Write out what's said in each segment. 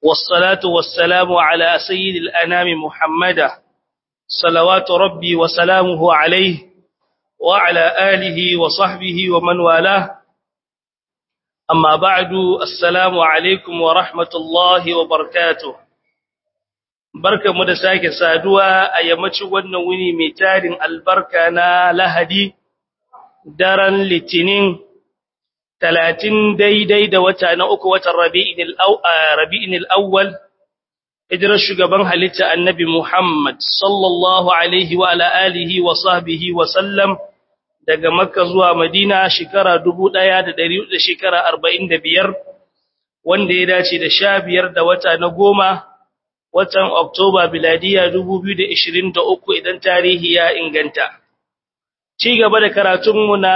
والصلاة والسلام على سيد الأنام محمد صلوات ربي وسلامه عليه وعلى آله وصحبه ومن والاه أما بعد السلام عليكم ورحمة الله وبركاته barka mu da sake saduwa a yammacin wannan wuni mai tarin albarka na lahadi daren litinin talatin daidai da wata na uku watan rabi'in al'awwal hijirar shugaban halitta annabi Muhammad sallallahu alaihi wa alihi wa sahbihi wa sallam daga makka zuwa madina shekara dubu ɗaya da ɗari da shekara arba'in da biyar wanda ya dace da sha biyar da wata na goma watan oktoba biladiya dubu biyu da ishirin da uku idan tarihi ya inganta ci gaba da karatunmu na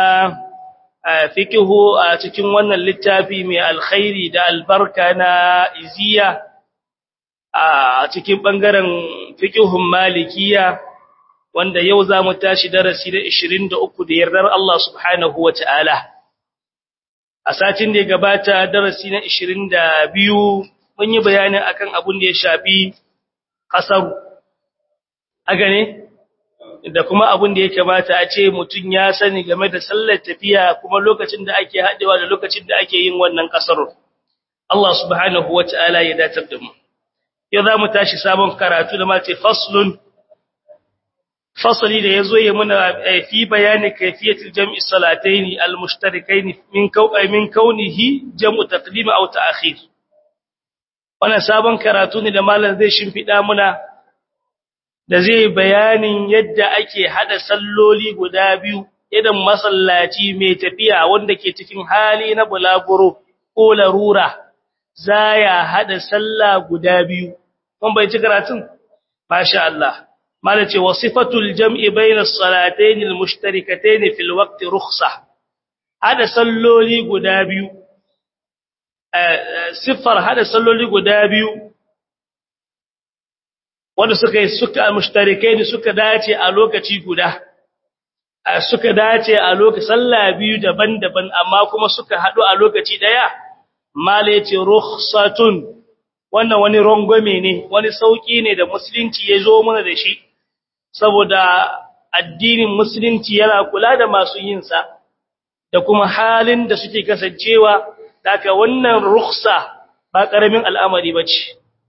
fikihu a cikin wannan littafi mai alkhairi da albarka na iziya a cikin ɓangaren fikihun malikiya wanda yau za mu tashi darasi da 23 da yardar Allah subhanahu wa ta'ala. A satin da ya gabata darasi na 22 mun yi bayanin akan abin da ya shafi ƙasar a gane da kuma abin da ya kamata a ce mutum ya sani game da sallar tafiya kuma lokacin da ake haɗewa da lokacin da ake yin wannan ƙasar. Allah subhanahu wa ta'ala ya datar da mu. Yau za mu tashi sabon karatu da mace faslun fasali da yazo ya muna fi bayani kayfiyatul jam'i salataini almushtarikaini min kawai min kaunihi jam'u taqdim aw ta'khir wannan sabon karatu ne da malam zai shimfida muna da zai bayanin yadda ake hada salloli guda biyu idan masallaci mai tafiya wanda ke cikin hali na bulaguro ko larura zaya hada sallah guda biyu kun bai ci karatun masha Allah malace wasifatul jam'i bayna as-salatayn al-mushtarikatayn fil waqt rukhsah hada salloli guda biyu sifar hada salloli guda biyu wanda suka yi suka al-mustarikain suka dace a lokaci guda suka dace a lokaci sallah biyu daban-daban amma kuma suka hadu a lokaci daya malace rukhsatun wannan wani rongome ne wani sauki ne da musulunci ya zo mana da shi saboda addinin musulunci yana kula da masu yin sa da kuma halin da suke kasancewa daga wannan rukhsa ba karamin al'amari bace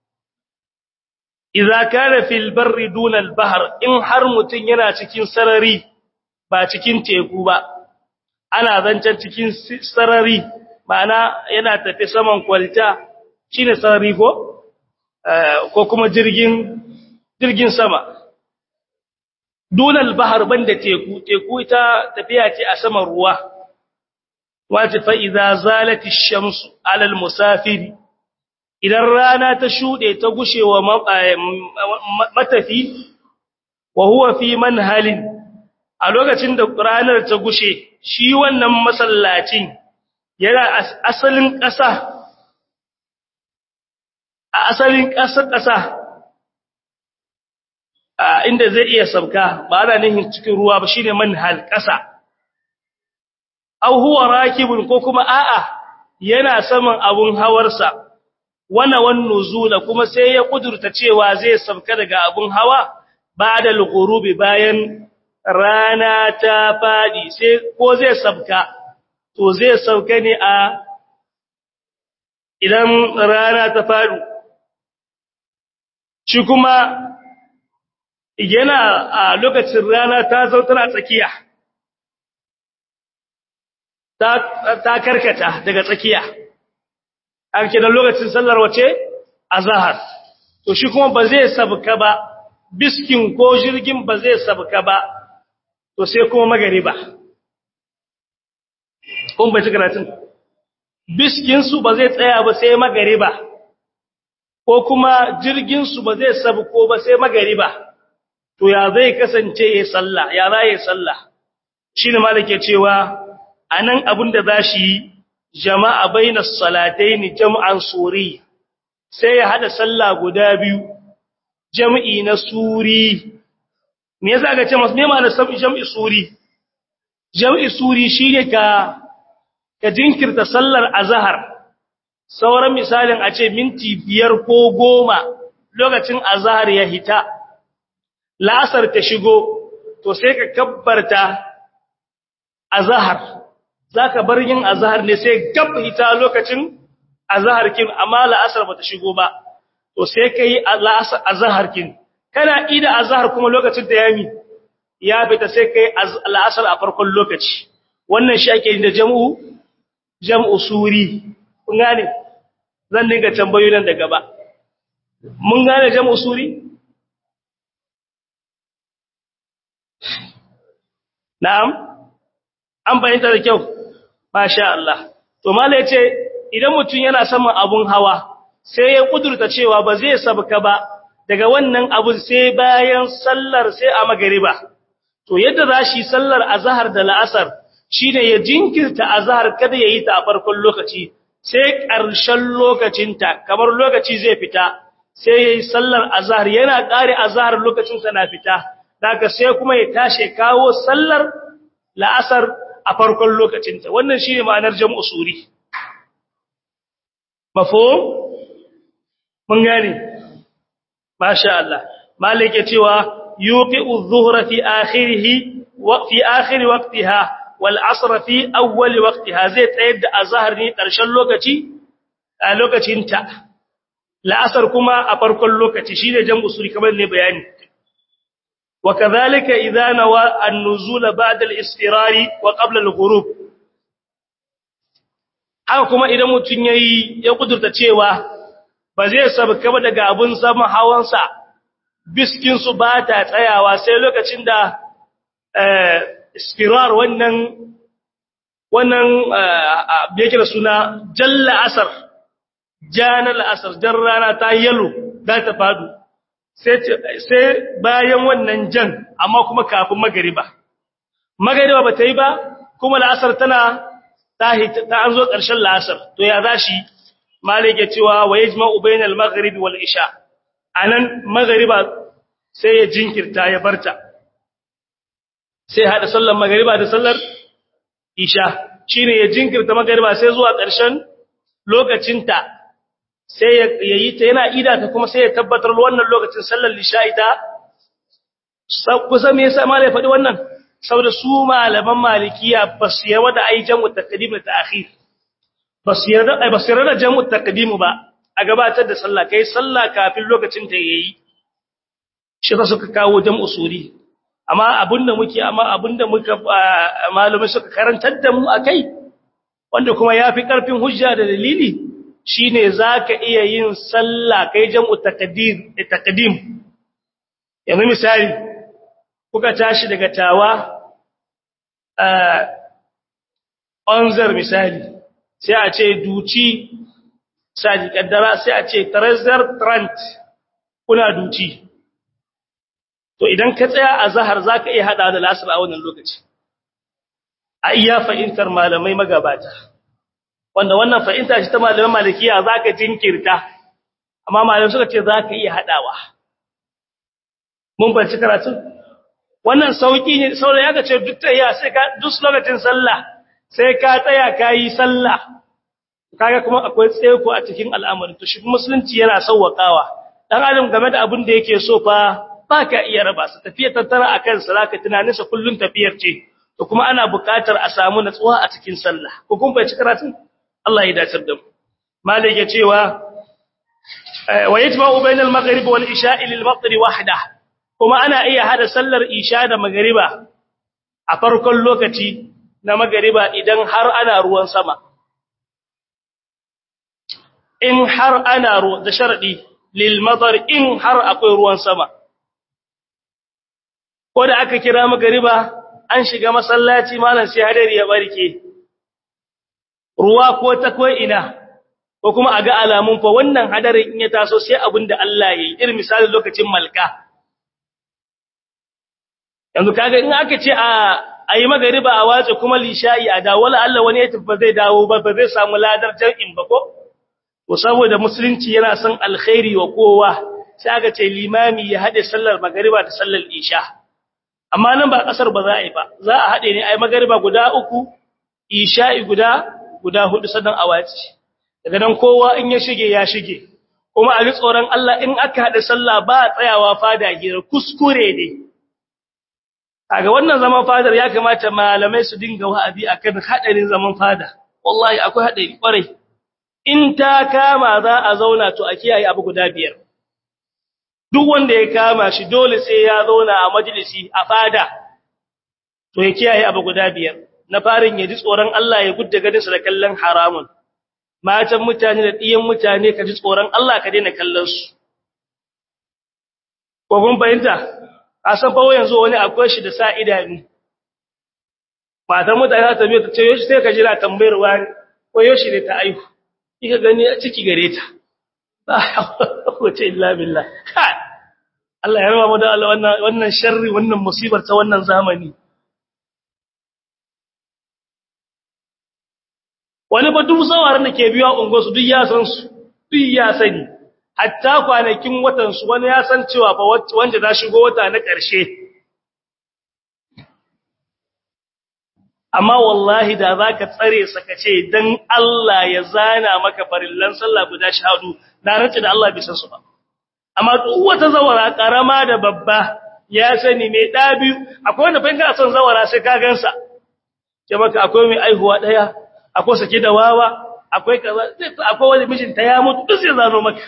idza kana fil barri duna al bahr in har mutun yana cikin sarari ba cikin teku ba ana zancan cikin sarari ma'ana yana tafi saman kwalta shine sarari ko ko kuma jirgin jirgin sama dunal bahar banda teku teku ita tafiya ce a saman ruwa wace fa idza zalati ash-shamsu 'ala al-musafir idan rana ta shude ta gushewa matafi wa huwa fi manhalin a lokacin da ranar ta gushe shi wannan masallacin yana asalin ƙasa a asalin ƙasa-ƙasa inda zai iya sabka ba ana nihin cikin ruwa ba shine manhal ƙasa aw huwa rakibun ko kuma a'a yana saman abun hawarsa wana wan nuzula kuma sai ya kudurta cewa zai sabka daga abun hawa ba'da al-ghurubi bayan rana ta fadi sai ko zai sabka to zai sauka ne a idan rana ta fadu shi kuma yana a lokacin rana ta zo tana tsakiya ta karkata daga tsakiya an kenan lokacin sallar wace azhar to shi kuma ba zai sabka ba biskin ko jirgin ba zai sabka ba to sai kuma magariba kun bai karatun biskin su ba zai tsaya ba sai magariba ko kuma jirgin su ba zai sabko ba sai magariba to ya zai kasance ya sallah ya za ya sallah shine malike cewa anan abin da zashi jama'a bainas salatayn jam'an suri sai ya hada sallah guda biyu jam'i na suri me yasa ga ce mas me ma'anar jam'i suri jam'i suri shine ka ka jinkirta sallar azhar sauran misalin a ce minti biyar ko goma lokacin azhar ya hita la'asar ta shigo to sai ka kabbarta azhar zaka bar yin azhar ne sai gab hita lokacin azhar kin amma la'asar bata shigo ba to sai kai azhar kin kana ida azhar kuma lokacin da yami ya fita sai kai la'asar a farkon lokaci wannan shi ake da jam'u jam'u suri kun gane zan dinga tambayoyi nan da gaba mun gane jam'u suri na'am an bayyana da kyau masha Allah to mallai yace idan mutum yana saman abun hawa sai ya kudurta cewa ba zai sabka ba daga wannan abun sai bayan sallar sai a magariba to yadda za shi sallar azhar da la'asar shine ya jinkirta azhar kada yayi ta a farkon lokaci sai ƙarshen lokacinta kamar lokaci zai fita sai yayi sallar azhar yana ƙare azhar lokacin sa na fita daga sai kuma ya tashi kawo sallar la'asar a farkon lokacinta wannan shine ma'anar jam'u suri mafhum mun gane masha Allah malik ya cewa yuqi'u adh-dhuhra fi akhirih wa fi akhir waqtiha wal 'asr fi awwal waqtiha zai tsayar da azhar ne karshen lokaci a lokacinta la'asar kuma a farkon lokaci shine jam'u suri kamar ne bayani وكذلك إذا نوى النزول بعد الاستقرار وقبل الغروب haka kuma idan mutun yayi ya kudurta cewa ba zai sabka ba daga abun sama hawansa biskin su ba ta tsayawa sai lokacin da eh istirar wannan wannan yake da suna jalla asar janal asar jarrana ta yalo da ta fadu sai bayan wannan jan amma kuma kafin magariba magariba ba ta yi ba kuma la'asar tana ta an zo ƙarshen la'asar to ya za shi malik ya cewa wa yajma'u bainal maghribi wal isha anan magariba sai ya jinkirta ya barta sai hada sallar magariba da sallar isha shine ya jinkirta magariba sai zuwa ƙarshen lokacinta sai ya yi ta yana ida ta kuma sai ya tabbatar wannan lokacin sallar lisha'i ta kusa me yasa malai faɗi wannan saboda su malaman malikiya ba su yarda da ai jam'u taqdim da ta'khir ba su yarda ai ba su yarda da jam'u taqdim ba a gabatar da sallah kai sallah kafin lokacin ta yayi shi da suka kawo jam'u suri amma abinda muke amma abinda muka malamai suka karantar da mu akai wanda kuma yafi karfin hujja da dalili shine zaka iya yin sallah kai jam'u taqdir taqdim yanzu misali kuka tashi daga tawa eh onzar misali sai a ce duci sai kaddara sai a ce treasure trant kuna duci to idan ka tsaya a zahar zaka iya hada da lasar a wannan lokaci a iya fahimtar malamai magabata wanda wannan fahimta shi ta malaman malikiya zaka jinkirta amma malamai suka ce zaka iya hadawa mun banci karatu wannan sauki ne saboda ya ce duk tayya sai ka duk lokacin sallah sai ka tsaya kai sallah kaga kuma akwai tseko a cikin al'amari to shi musulunci yana sauwakawa dan adam game da abin da yake so fa baka iya raba su tafiya tattara akan salaka tunaninsa kullun tafiyar ce to kuma ana buƙatar a samu natsuwa a cikin sallah ko kun bai karatun Allah ya dace da mu malik ya cewa wa yajma'u bainal maghrib wal isha'i lil maghrib wahda kuma ana iya hada sallar isha da magriba a farkon lokaci na magriba idan har ana ruwan sama in har ana ruwa da sharadi lil madar in har akwai ruwan sama ko da aka kira magriba an shiga masallaci malam sai hadari ya barke ruwa ko ta ko ina ko kuma a ga alamun fa wannan hadarin in ya taso sai abinda Allah yayi irin misalin lokacin malka yanzu kaga in aka ce a ayi magariba a wace kuma lisha'i a dawo wala Allah wani ya tafi zai dawo ba ba zai samu ladar jar'in ba ko to saboda musulunci yana son alkhairi wa kowa sai aka ce limami ya hade sallar magariba da sallar isha amma nan ba kasar ba za a yi ba za a hade ne ayi magariba guda uku isha'i guda guda hudu sannan a wace daga nan kowa in ya shige ya shige kuma a ji tsoron Allah in aka haɗa sallah ba a tsayawa fada hira kuskure ne kaga wannan zaman fadar ya kamata malamai su dinga wa'azi akan hadarin zaman fada wallahi akwai hadari kwarai in ta kama za a zauna to a kiyaye abu guda biyar duk wanda ya kama shi dole sai ya zauna a majalisi a fada to ya kiyaye abu guda biyar na farin ya ji tsoron Allah ya gudda gadinsa da kallon haramun matan mutane da ɗiyan mutane ka ji tsoron Allah ka daina kallon su ko kun fahimta a san fa yanzu wani akwai shi da sa idanu matan mutane ta biyo ta ce yoshi sai ka jira tambayar wani ko yoshi ne ta aihu kika gani a ciki gare ta wace illa billah Allah ya raba mu da Allah wannan wannan sharri wannan musibar ta wannan zamani wani ba duk tsawaran da ke biya unguwarsu duk ya san su duk ya sani hatta kwanakin watan su wani ya san cewa fa wanda za shigo wata na ƙarshe amma wallahi da zaka tsare saka ce dan Allah ya zana maka farillan sallah guda shahadu na rantsi da Allah bai san su ba amma duk wata zawara karama da babba ya sani mai da biyu akwai wanda fa kana son zawara sai ka gansa ke maka akwai mai aihuwa daya akwai sake da wawa akwai kaza akwai wani mijinta ya mutu duk sai zano maka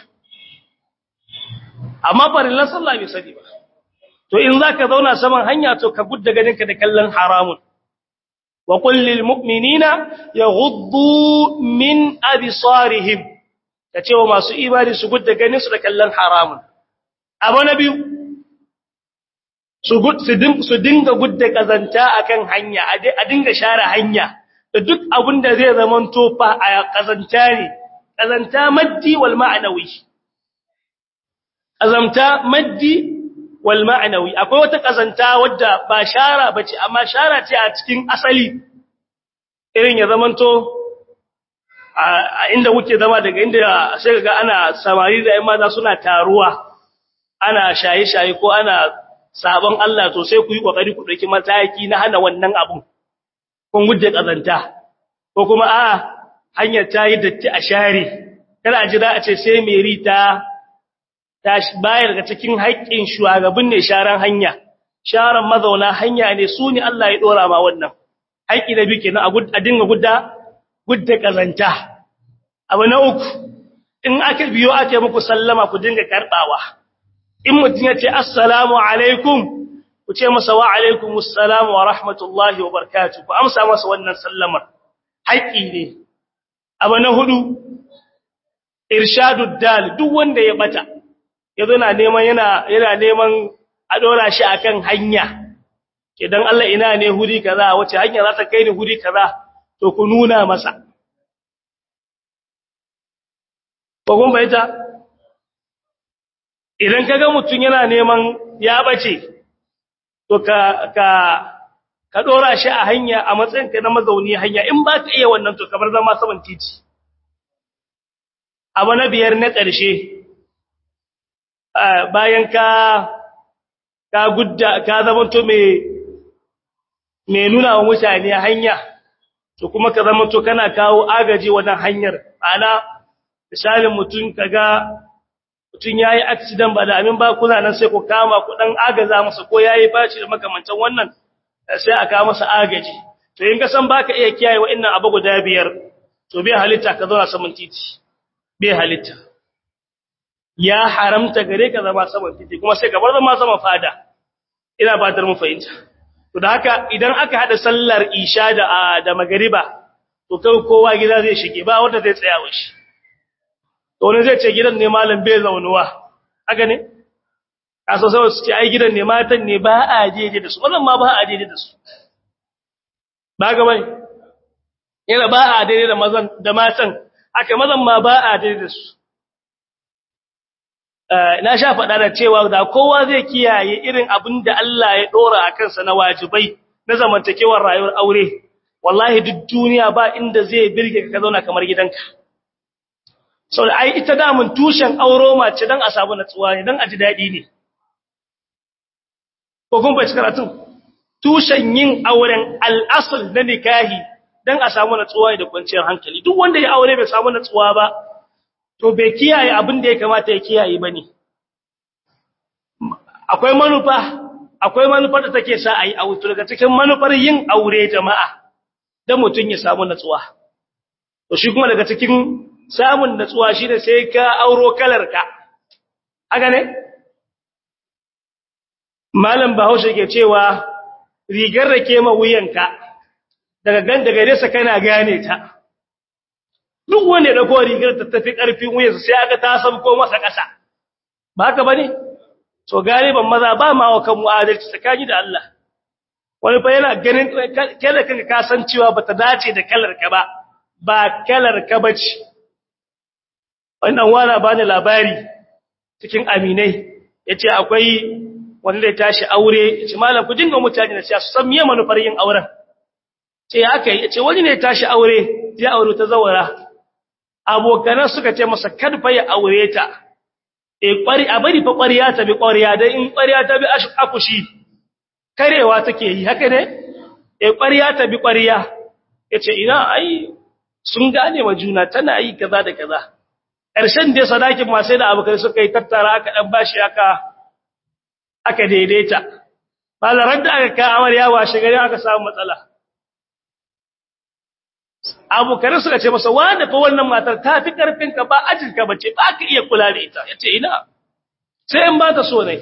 amma farillan sallah bai sani ba to in zaka zauna saman hanya to ka gudda ganinka da kallon haramun wa qul lil mu'minina yaghuddu min absarihim kace wa masu ibadi su gudda ganin su da kallon haramun abu na biyu su gud su dinga gudda kazanta akan hanya a dinga share hanya da duk abin da zai zaman tofa a kazanta ne kazanta maddi wal ma'anawi kazanta maddi wal ma'anawi akwai wata kazanta wadda ba shara bace amma shara ce a cikin asali irin ya zamanto a inda kuke zama daga inda sai ga ana samari da ƴan mata suna taruwa ana shaye-shaye ko ana sabon Allah to sai ku yi kokari ku dauki mataki na hana wannan abun kun gudde kazanta ko kuma a hanyar ta yi datti a share kada a jira a ce sai meri ta ta bayar daga cikin haƙƙin shugaban ne sharan hanya sharan mazauna hanya ne su ne Allah ya dora ma wannan haƙƙi da bike na a dinga gudda gudda kazanta abu na uku in aka biyo ake muku sallama ku dinga karbawa in mutum ya ce assalamu alaikum ku ce masa wa alaikumus salam wa rahmatullahi wa barakatuh ku amsa masa wannan sallamar haƙi ne abu na hudu irshadud dal duk wanda ya bata yazo na neman yana yana neman a dora shi akan hanya idan Allah ina ne huri kaza wace hanya za ta kai ni huri kaza to ku nuna masa ko kun bayyana idan kaga mutun yana neman ya bace to ka ka ka dora shi a hanya a matsayin ka na mazauni hanya in ba ka iya wannan to kamar zama saman titi abu na biyar na ƙarshe bayan ka ka gudda ka zamanto mai mai nuna wa mutane hanya to kuma ka zamanto kana kawo agaji wannan hanyar ana misalin mutum kaga mutum ya yi accident ba da amin ba kuna nan sai ku kama ku dan agaza masa ko ya yi baci da makamantan wannan sai a kawo masa agaji to in ka san baka iya kiyaye wa'annan abu guda biyar to bai halitta ka zauna saman titi bai halitta ya haramta gare ka zama saman titi kuma sai ka bar zama saman fada ina fatar mu fahimta to da haka idan aka hada sallar isha da da magariba to kai kowa gida zai shige ba wanda zai tsaya wa shi to wani zai ce gidan ne malam bai zaunuwa haka ne kaso sai su ce ai gidan ne matan ne ba a jeje da su wannan ma ba a jeje da su ba ga bane yana ba a daidai da mazan da matan haka mazan ma ba a daidai da su na sha faɗa da cewa da kowa zai kiyaye irin abin da Allah ya dora a kansa na wajibai na zamantakewar rayuwar aure wallahi duk duniya ba inda zai birge ka zauna kamar gidanka sau da ai ita damun tushen auro mace don a samu natsuwa ne don a ji daɗi ne ko kun bai karatun tushen yin auren al'asul na nikahi dan a samu natsuwa da kwanciyar hankali duk wanda ya aure bai samu natsuwa ba to bai kiyaye abin da ya kamata ya kiyaye bane akwai manufa akwai manufar da take sa ayi aure daga cikin manufar yin aure jama'a dan mutun ya samu natsuwa to shi kuma daga cikin samun natsuwa shine sai ka auro kalarka haka ne malam bahaushe ke cewa rigar rake ma wuyanka daga gan daga nesa kana gane ta duk wanda da ko rigar ta tafi karfin wuyansa sai aka ta sabko masa kasa ba haka bane to galiban maza ba ma wa kan mu'adalci tsakani da Allah wani fa yana ganin kalar kanka ka san cewa bata dace da kalar ka ba ba kalar ka bace wannan wala bani labari cikin aminai yace akwai wanda ya tashi aure yace malam ku dinga mutane na siya su san miye manufar yin auren ce aka yi yace wani ne ya tashi aure ya aure ta zawara abokan suka ce masa kad fa ya aure ta eh kwari a bari fa kwariya ta bi kwariya dan in kwariya ta bi akushi karewa take yi haka ne eh kwariya ta bi kwariya yace ina ai sun gane wa juna tana yi kaza da kaza ƙarshen dai sadakin ma sai da abokai suka yi tattara aka dan bashi aka aka daidaita malaran da aka ka amarya washe gari aka samu matsala abokan suka ce masa wanda fa wannan matar ta fi karfin ka ba ajin ka bace ba ka iya kula da ita yace ina sai in ba ta so ne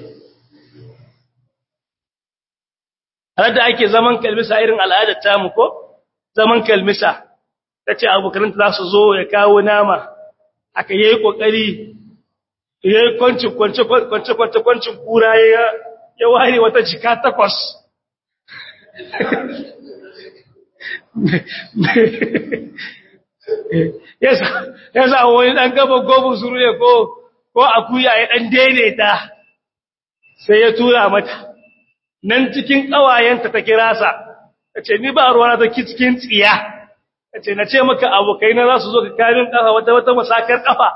har da ake zaman kalmisa irin al'adar tamu ko zaman kalmisa tace abokan za su zo ya kawo nama aka yi kokari ya yi kwanci kwanci kwanci kwanci kwancin kura ya ya ware wata jika takwas ya sa wani ɗan gaba gobin suru ne ko ko akuya ya ɗan daidaita sai ya tura mata nan cikin ƙawayenta ta kira sa ta ce ni ba ruwa ta cikin tsiya ta ce na ce maka abokai na za su zo ka kamin ƙafa wata wata masakar ƙafa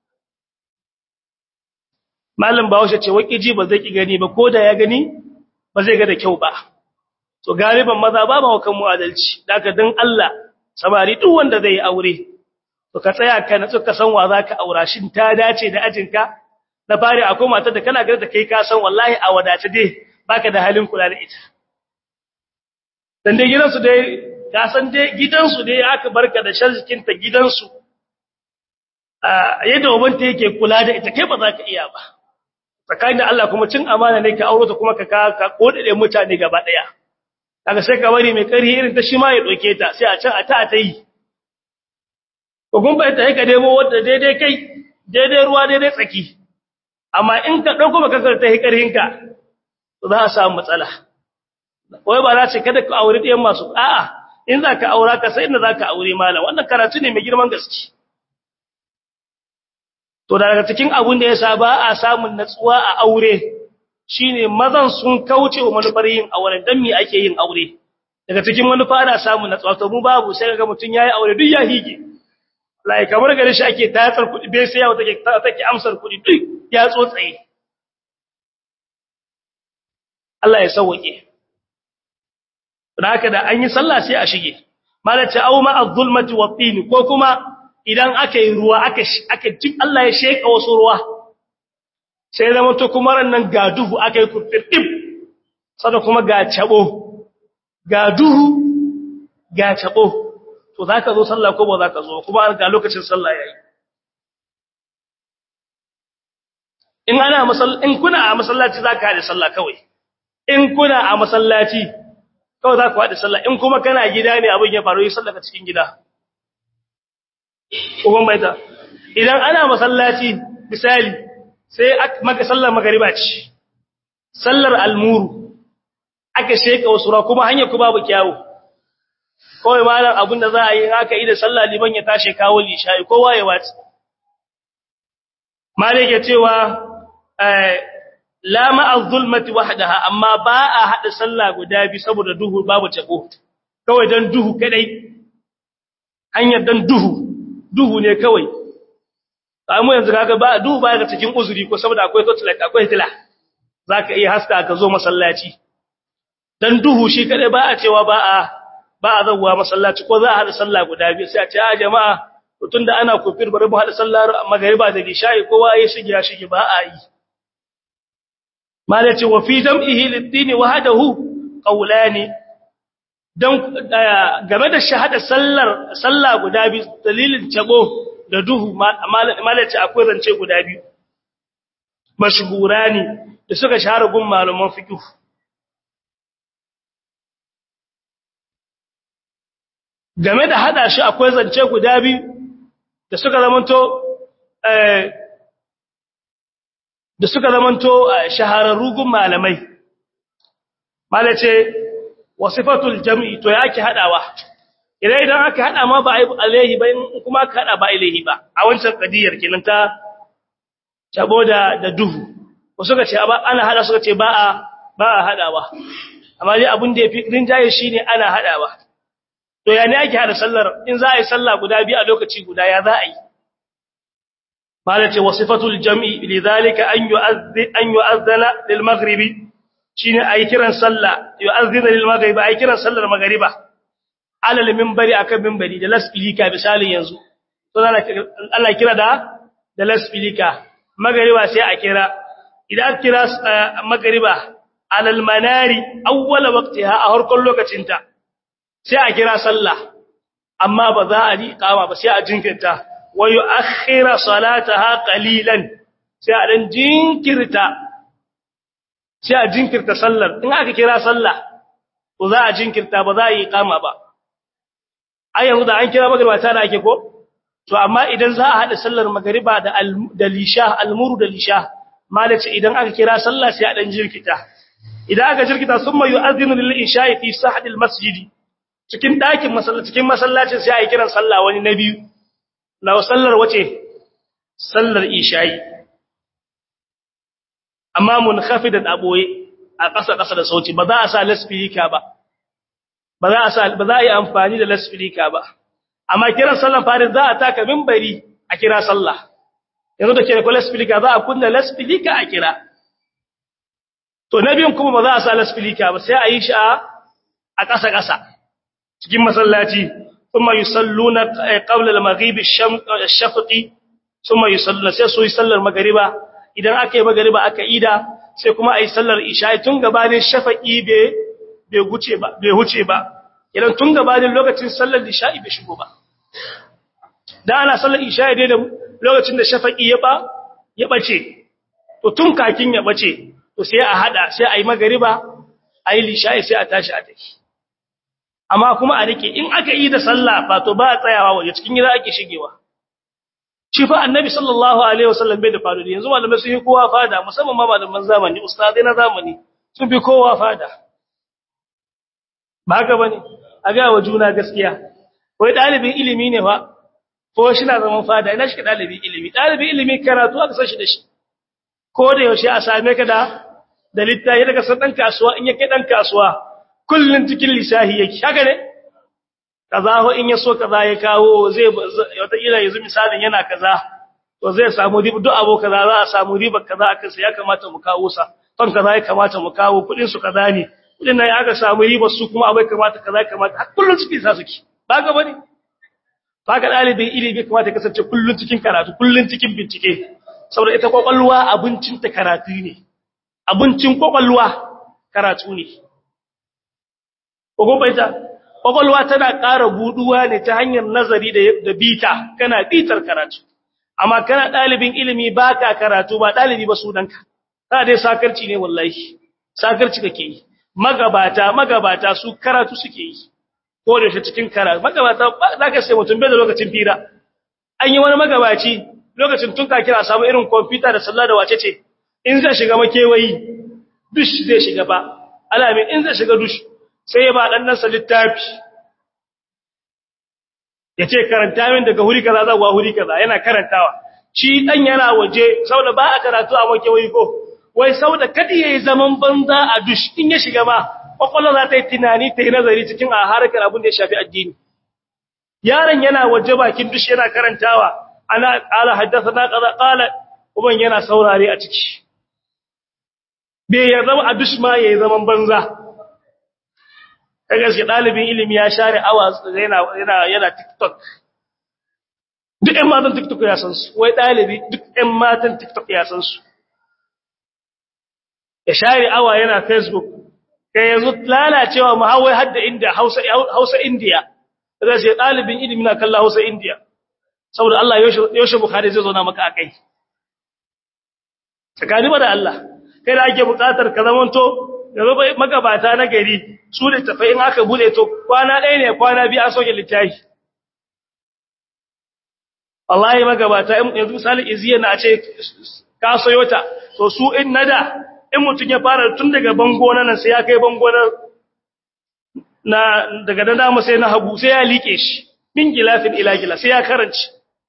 malam bahaushe ce ji ba zai ki gani ba ko da ya gani ba zai ga da kyau ba to galiban maza ba ma kan mu adalci daga dan Allah samari duk wanda zai aure to ka tsaya ka natsu ka san wa zaka aura shin ta dace da ajinka na fari akwai matar da kana gare da kai ka san wallahi a wadace dai baka da halin kula da ita dan dai gidansu dai ka san dai gidansu dai aka barka da sharjikin ta gidansu a yadda ubanta yake kula da ita kai ba za ka iya ba tsakanin da Allah kuma cin amana ne ka auro ta kuma ka ka kodade mutane gaba daya kaga sai ka bari mai ƙarfi irin ta shi ma ya doke ta sai a can a ta ta yi ko kun bai ta ka demo wanda daidai kai daidai ruwa daidai tsaki amma in ka dauko baka kar ta yi ƙarfin ka to za a samu matsala wai ba za ce kada ka aure ɗiyan masu a'a in za ka aura ka sai inda za ka aure malam wannan karatu ne mai girman gaske to daga cikin abun da yasa ba a samun natsuwa a aure shine mazan sun kauce wa manufar yin aure dan me ake yin aure daga cikin manufa ana samun natsuwa to mu babu sai kaga mutun yayi aure duk ya hige lai kamar gare shi ake tatsar kudi bai sai yawo take take amsar kudi duk ya tsotsaye Allah ya sauke haka da an yi sallah sai a shige malace au ma az-zulmati wat-tin ko kuma idan aka yi ruwa aka aka jin Allah ya sheka wasu ruwa sai zama to kuma ran ga duhu aka yi kurtirdim sada kuma ga cabo ga duhu ga cabo to zaka zo sallah ko ba zaka zo kuma ga lokacin sallah yayi in ana masall in kuna a masallaci zaka haɗe sallah kawai in kuna a masallaci kawai zaka haɗe sallah in kuma kana gida ne abin ya faru yi sallah ka cikin gida uban baita idan ana masallaci misali sai maka sallar magariba ce sallar almuru aka sheka wasu ra kuma hanyar ku babu kyawu kawai malam abinda za a yi haka idan sallah liman ya tashi kawo lishayi kowa ya wace malik ya cewa la ma'a zulmati wahdaha amma ba a hada sallah guda bi saboda duhu babu tabo kawai dan duhu kadai hanyar dan duhu duhu ne kawai amma yanzu kaga ba duhu ba ga cikin uzuri ko saboda akwai torchlight akwai tila zaka iya haska ka zo masallaci dan duhu shi kadai ba a cewa ba a ba a zawwa masallaci ko za a hada sallah guda biyu sai a ce a jama'a tunda ana kofir bari mu hada sallar magriba da isha'i kowa ya shige ya shige ba a yi malaci wa fi jam'ihi lid-din wahdahu qawlani dan game da shahada sallar sallah guda biyu dalilin tago da duhu malaci akwai zance guda biyu mashhurani da suka shahara gun malaman fiqh game da hada shi akwai zance guda biyu da suka zamanto da suka zamanto shahararru gun malamai malace wasifatul jam'i to yake hadawa idan idan aka hada ma ba alaihi ba kuma aka hada ba alaihi ba a wancan kadiyar kenan ta tabo da da duhu ko suka ce ana hada suka ce ba a ba a hadawa amma dai abin da yafi rinjaye shine ana hadawa to ya ne ake hada sallar in za a yi sallah guda biyu a lokaci guda ya za a yi malace wasifatul jam'i lidhalika an yu'adhdhi an yu'adhdhana lil maghribi shine ayi kiran sallah yu'adhdhina lil maghribi ayi kiran sallar maghriba alal minbari akan minbari da lasfilika misalin yanzu to ana kira da da lasfilika maghriba sai a kira idan kira maghriba alal manari awwala waqtiha a harkon lokacinta sai a kira sallah amma ba za a riƙama ba sai a jinkirta wa yu'akhkhira salataha qalilan sai a dan jinkirta sai a jinkirta sallar in aka kira sallah to za a jinkirta ba za a yi iqama ba ai yanzu da an kira magriba ta da ake ko to amma idan za a hada sallar magriba da da lisha almuru da lisha malaci idan aka kira sallah sai a dan jinkirta idan aka jinkirta summa yu'adhdhinu lil isha'i fi sahadil masjidi cikin ɗakin masallaci cikin masallacin sai a yi kiran sallah wani na biyu na sallar wace sallar isha'i amma mun khafidan aboye a ƙasa ƙasa da sauti ba za a sa lasfirika ba ba za a sa ba za a yi amfani da lasfirika ba amma kiran sallar farin za a taka minbari a kira sallah yanzu da kira lasfirika za a kunna lasfirika a kira to na biyun kuma ba za a sa lasfirika ba sai a yi shi a ƙasa ƙasa cikin masallaci kuma yusalluna qabla al-maghrib ash-shafqi kuma yusalluna sai su yi sallar magriba idan aka yi magriba aka ida sai kuma ayi sallar isha tun gabanin shafaqi be be guce ba be huce ba idan tun gabanin lokacin sallar isha bai shigo ba dan ana sallar isha dai da lokacin da shafaqi ya ba ya bace to tun kakin ya bace to sai a hada sai ayi magriba ayi lisha sai a tashi a tafi amma kuma a rike in aka yi da sallah ba to ba a tsayawa waje cikin gida ake shigewa shi fa annabi sallallahu alaihi wasallam bai da fadu yanzu malamai sun yi kowa fada musamman ma malaman zamani ustadai na zamani sun fi kowa fada ba haka bane a ga wa juna gaskiya wai dalibin ilimi ne fa ko shi na zaman fada ina shi dalibin ilimi dalibin ilimi karatu aka san shi da shi ko da yaushe a same ka da da littafi daga san dan kasuwa in yake dan kasuwa kullun cikin lisahi yake haka ne kaza ho in yaso kaza ya kawo zai wata ila yanzu misalin yana kaza to zai samu riba duk abu kaza za a samu riba kaza akan sa ya kamata mu kawo sa ton kaza ya kamata mu kawo kudin su kaza ne kudin nan aka samu riba su kuma abai kamata kaza ya kamata har kullun cikin sa suke ba ga bane ba ga dalibin ilimi kamata kasance kullun cikin karatu kullun cikin bincike saboda ita kwakwalwa abincin ta karatu ne abincin kwakwalwa karatu ne ko baita kwakwalwa tana ƙara buduwa ne ta hanyar nazari da bita kana bitar karatu amma kana ɗalibin ilimi ba ka karatu ba ɗalibi ba sunanka ta dai sakarci ne wallahi sakarci kake yi magabata magabata su karatu suke yi ko da shi cikin karatu magabata za ka sai mutum bai da lokacin fira an yi wani magabaci lokacin tun ka kira samu irin kwamfuta da sallah da wace ce in zai shiga makewayi dush zai shiga ba alamin in zai shiga dush sai ya ba ɗannansa littafi ya ce karanta min daga huri kaza zuwa huri kaza yana karantawa shi ɗan yana waje saboda ba a karatu a makewayi ko wai saboda kadi ya yi zaman banza a dush in ya shiga ma kwakwalwa za ta yi tunani ta yi nazari cikin a harkar abin da ya shafi addini yaron yana waje bakin dush yana karantawa ana ƙala haddasa na ƙaza ƙala uban yana saurare a ciki bai ya zama a dush ma ya yi zaman banza ta gaske ɗalibin ilimi ya share awa yana yana yana TikTok duk ƴan matan TikTok ya san su wai ɗalibi duk ƴan matan TikTok ya san su ya share awa yana Facebook kai yanzu lalacewa mu hawai hadda inda Hausa Hausa India da sai ɗalibin ilimi na kalla Hausa India saboda Allah yaushe Bukhari zai zo na maka akai tsakani ba da Allah kai da ake buƙatar ka zamanto yanzu magabata na gari su da tafai in aka bude to kwana ɗaya ne kwana biyu an soke littafi wallahi magabata yanzu misali iziya na ce ka sayo ta to su in nada in mutum ya fara tun daga bango na nan sai ya kai bango na daga da dama sai na hagu sai ya liƙe shi min gilafin ila gila sai ya karanci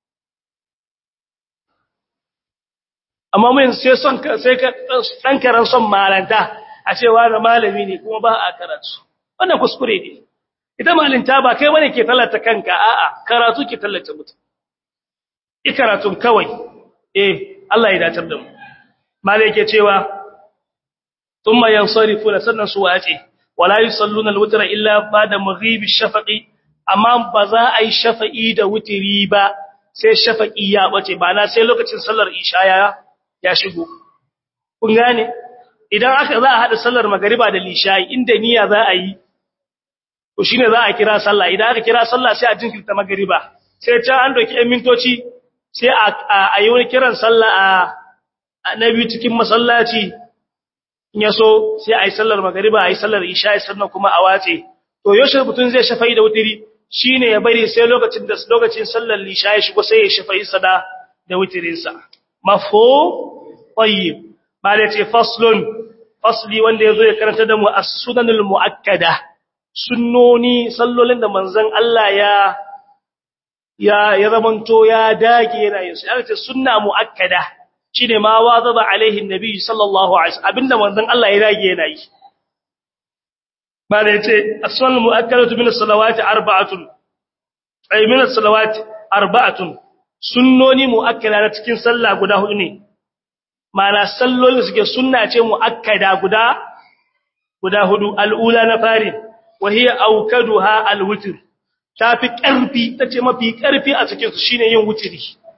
amma mun sai son sai ka dan karan son malanta a cewa da malami ne kuma ba a karatu wannan kuskure ne ita malinta ba kai bane ke tallata kanka a'a karatu ke tallata mutum ikaratun kawai eh Allah ya datar da mu malai yake cewa thumma yansarifuna sannan su wace wala yusalluna alwitra illa ba'da maghibi shafaqi amma ba za a yi shafa'i da wutiri ba sai shafaqi ya bace ba na sai lokacin sallar isha ya ya shigo kun gane idan aka za a hada sallar magariba da lishayi inda niyya za a yi to shine za a kira sallah idan aka kira sallah sai a jinkirta magariba sai ta an doki ɗan mintoci sai a yi wani kiran sallah a na biyu cikin masallaci in ya so sai a yi sallar magariba a yi sallar isha'i sannan kuma a watse to yaushe mutum zai shafa'i da wutiri shine ya bari sai lokacin da lokacin sallar isha'i shigo sai ya shafa'i sada da wutirinsa mafo tayyib bale ce faslun fasli wanda yazo ya karanta da mu as-sunanul muakkada sunnoni sallolin da manzon Allah ya ya ya zamanto ya dage yana yin su aka ce sunna muakkada shine ma wazaba alaihi annabi sallallahu alaihi wasallam abinda manzon Allah ya dage yana yi bale ce as-sunan muakkadatu min as-salawati arba'atun ay min as-salawati arba'atun sunnoni muakkada na cikin sallah guda hudu ne mana sallolin suke sunna ce muakkada guda guda hudu al'ula na fari wa hiya awkaduha alwitr tafi karfi tace mafi karfi a cikin su shine yin wutiri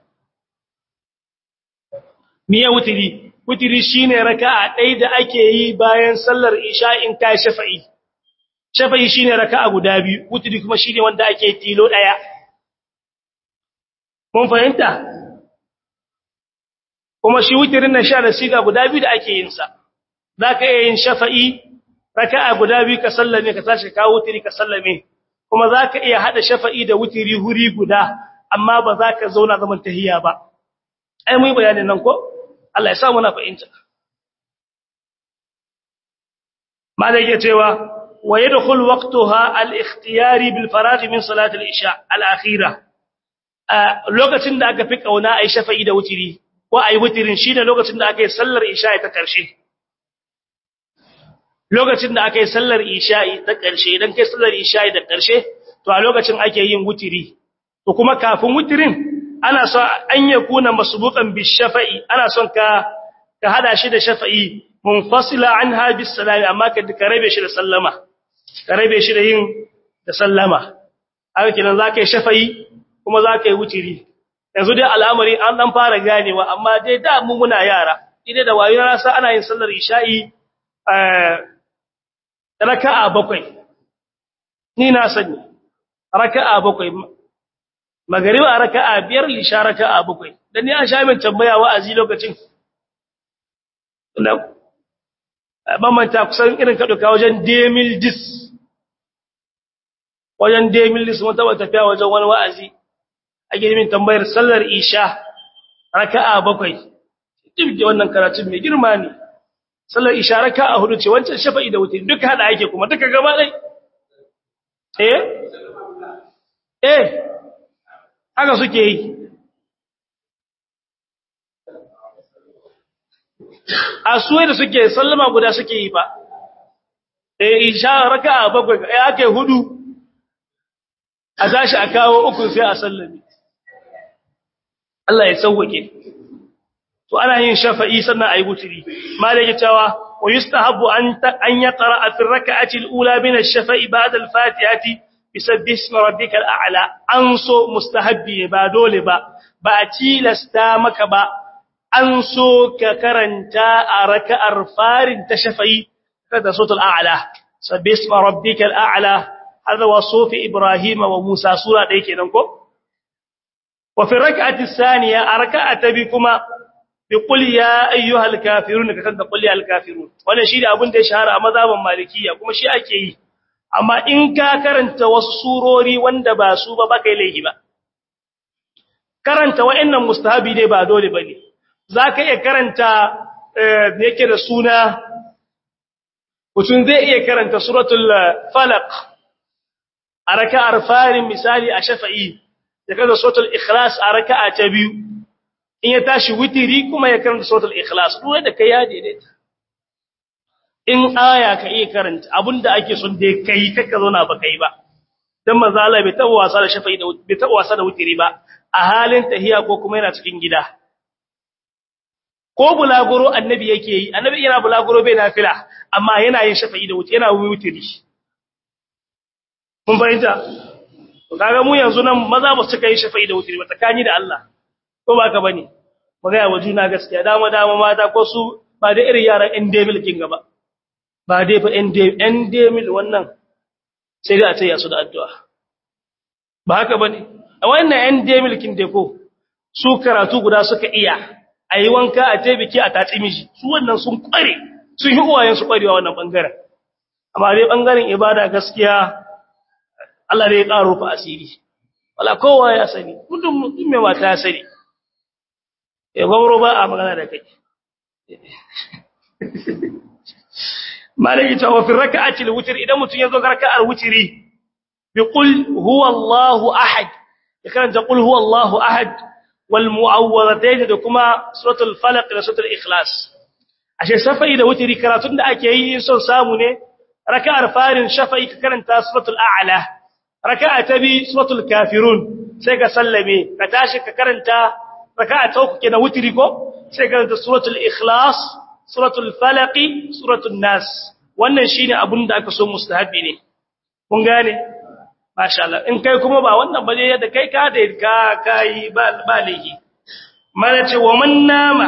miye wutiri wutiri shine raka'a ɗaya da ake yi bayan sallar isha in ta shafa'i shafa'i shine raka'a guda biyu wutiri kuma shine wanda ake tilo ɗaya mun fahimta kuma shi wutirin nan sha da siga guda biyu da ake yin sa zaka iya yin shafa'i raka'a guda biyu ka sallame ka tashi ka wutiri ka sallame kuma zaka iya hada shafa'i da wutiri huri guda amma ba za ka zauna zaman tahiyya ba ai mu yi bayanin nan ko Allah ya sa muna fahimta malai yake cewa wa yadkhul waqtaha al-ikhtiyari bil faragh min salat al-isha al-akhirah lokacin da aka fi kauna ai shafa'i da wutiri ko ai wutirin shine lokacin da aka yi sallar isha'i ta ƙarshe lokacin da aka yi sallar isha'i ta ƙarshe idan kai sallar isha'i da ƙarshe to a lokacin ake yin wutiri to kuma kafin wutirin ana so an yakuna masbuqan bis shafa'i ana son ka ka hada shi da shafa'i munfasila anha bis salami amma ka ka rabe shi da sallama ka rabe shi da yin da sallama haka kenan zaka yi shafa'i kuma zaka yi wutiri yanzu dai al'amari an dan fara ganewa amma dai da mu muna yara idai da wayo na sa ana yin sallar isha'i eh raka'a bakwai ni na sani raka'a bakwai magariba raka'a biyar lisha raka'a bakwai dan ni an sha min tambaya wa'azi lokacin da mamanta kusan irin ka duka wajen demil dis wajen demil dis mun taba tafiya wajen wani wa'azi ake min tambayar sallar isha raka'a bakwai duk da wannan karatun mai girma ne sallar isha raka'a hudu ce wancan shafa'i da wuce duka hada ake kuma duka gaba dai eh eh haka suke yi a suwai da suke sallama guda suke yi ba eh isha raka'a bakwai eh ake hudu a tashi a kawo uku sai a sallame Allah ya sauwake to ana yin shafa'i sannan ayi wuturi malaka cewa wa yustahabbu an an yaqra fi ar-rak'ati al-ula min ash-shafa'i ba'da al-fatihati bisabbih ismi rabbikal a'la an so mustahabbi ba dole ba ba a tilasta maka ba an so ka karanta a raka'ar farin ta shafa'i kada sautul a'la sabbih ismi rabbikal a'la hada wasufi ibrahim wa musa sura da yake nan ko wa fi rak'ati thaniya a raka'ata bi kuma bi qul ya ayyuhal kafirun ka kanta qul ya al kafirun wannan shi da abin da ya shahara a mazhaban malikiya kuma shi ake yi amma in ka karanta wasu surori wanda ba su ba baka yi laifi ba karanta wa'annan mustahabi ne ba dole bane zaka iya karanta da yake da suna mutum zai iya karanta suratul falaq a raka'ar farin misali a shafa'i da kaza suratul ikhlas a raka'a ta biyu in ya tashi witiri kuma ya karanta suratul ikhlas dole da kai ya daidaita in aya ka iya karanta abinda ake son da kai kaka zo na ba kai ba dan manzo Allah bai taba wasa da shafa'i da bai taba wasa da witiri ba a halin tahiya ko kuma yana cikin gida ko bulaguro annabi yake yi annabi yana bulaguro bai nafila amma yana yin shafa'i da witiri yana witiri mun fahimta kaga mu yanzu nan maza ba su kai shafa'i da wutiri ba tsakani da Allah ko ba ka bane magaya wa juna gaskiya dama dama mata ko su ba da irin yaran endemil kin gaba ba dai fa endemil wannan sai dai a taya su da addu'a ba haka bane a wannan endemil kin dai ko su karatu guda suka iya ayi wanka a taibiki a tatsi miji su wannan sun kware sun yi uwayen su kwarewa wannan bangaren amma dai bangaren ibada gaskiya Allah ne ya ƙaro fa asiri wala kowa ya sani mutum mutum mai mata ya sani ya gwamro ba a magana da kai malaki ta wafin raka'ati al-witr idan mutum ya zo ga raka'ar witri bi qul huwa Allahu ahad ya karanta qul huwa Allahu ahad wal mu'awwidhatayn da kuma suratul falaq da suratul ikhlas ashe shafa'i da witri karatun da ake yi son samu ne raka'ar farin shafa'i ka karanta suratul a'la raka'a ta bi suratul kafirun sai ka sallame ka tashi ka karanta raka'a ta uku kenan wutiri ko sai ka karanta suratul ikhlas suratul falaq suratul nas wannan shine abun da aka so mustahabi ne kun gane masha Allah in kai kuma ba wannan ba ne yadda kai ka da ka kai ba balihi mana ce wa man nama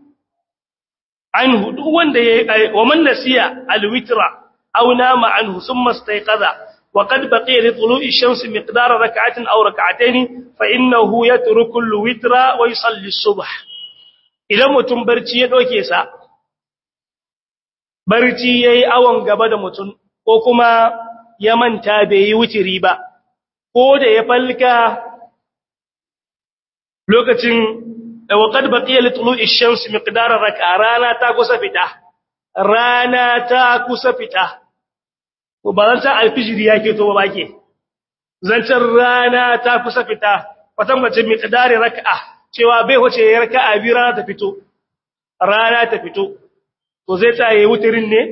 anhu duk wanda yayi wa man nasiya alwitra aw nama anhu thumma istayqadha وقد بقي لطلوع الشمس مقدار ركعة أو ركعتين فإنه يترك الوتر ويصلي الصبح إذا متم برتي يدوكي سا برتي yayi awon gaba da mutum ko kuma ya manta bai yi wutiri ba ko da ya falka lokacin وقد بقي لطلوع الشمس مقدار ركعة رانا تا kusa fita rana ta kusa fita ko ba zancen alfijiri ya keto ba ke zancen rana ta kusa fita watan mace mai kadari raka'a cewa bai wace ya raka'a biyu rana ta fito rana ta fito to zai ta yi wutirin ne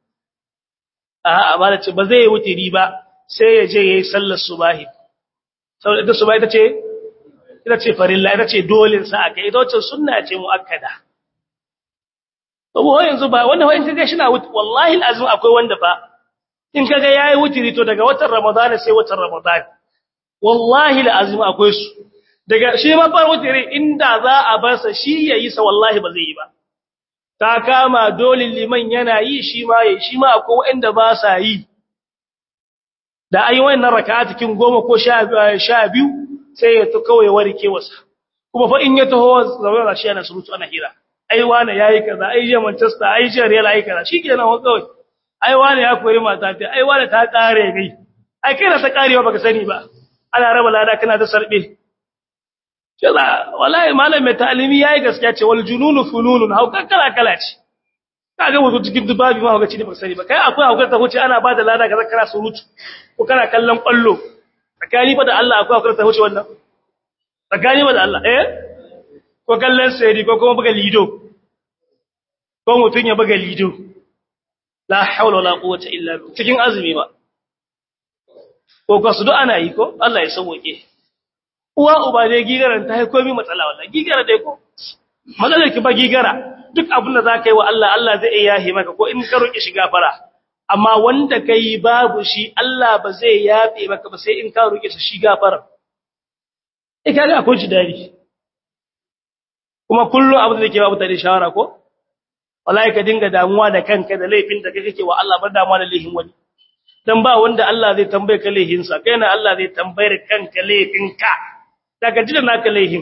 a ba da ce ba zai yi wutiri ba sai ya je ya yi sallar subahi saboda ita subahi ita ce ita ce farilla ita ce dole sa aka ita wacce sunna ce muakkada to yanzu ba wanda wani kaga shi na wallahi alazim akwai wanda fa in kaga yayi wutiri to daga watan Ramadan sai watan Ramadan wallahi alazim akwai su daga shi ma far wutiri inda za a bar sa shi yayi sa wallahi ba zai yi ba ta kama dole liman yana yi shi ma yayi shi ma akwai wanda ba sa yi da ayi wannan raka'a cikin goma ko 12 sai ya to kawai warke wasa kuma fa in ya taho zaura shi yana surutu ana hira ai wani yayi kaza ai je Manchester ai je Real ai kaza shikenan wa kawai ai wani ya kore mata ta ai wani ta kare gai ai kai na ta karewa baka sani ba ana raba lada kana ta sarbe kaza wallahi malam mai ta'alimi yayi gaskiya ce wal jununu fununun hauka kala kala ce kaga wato cikin dubabi ma hauka ce baka sani ba kai akwai hauka ta huce ana bada lada kaza kana surutu ko kana kallon kwallo tsakani fa da Allah akwai hauka ta huce wannan tsakani fa da Allah eh ko kallon sai ko kuma buga lido ko mutun ya buga lido la haula wala quwwata illa billah cikin azumi ba ko kasu duk ana yi ko Allah ya sauke uwa uba dai gigaran ta hai komai matsala wallahi gigara dai ko matsalar ki ba gigara duk abin da zaka yi wa Allah Allah zai iya yahe maka ko in ka roki shi gafara amma wanda kai babu shi Allah ba zai yafe maka ba sai in ka roki shi gafara eh kaga akwai shi dadi kuma kullum abin da ke babu tare shawara ko wallahi ka dinga damuwa da kanka da laifin da kake wa Allah bar damuwa da laifin wani dan ba wanda Allah zai tambaye ka laifin sa kai na Allah zai tambayar kanka laifin ka daga jida naka laifin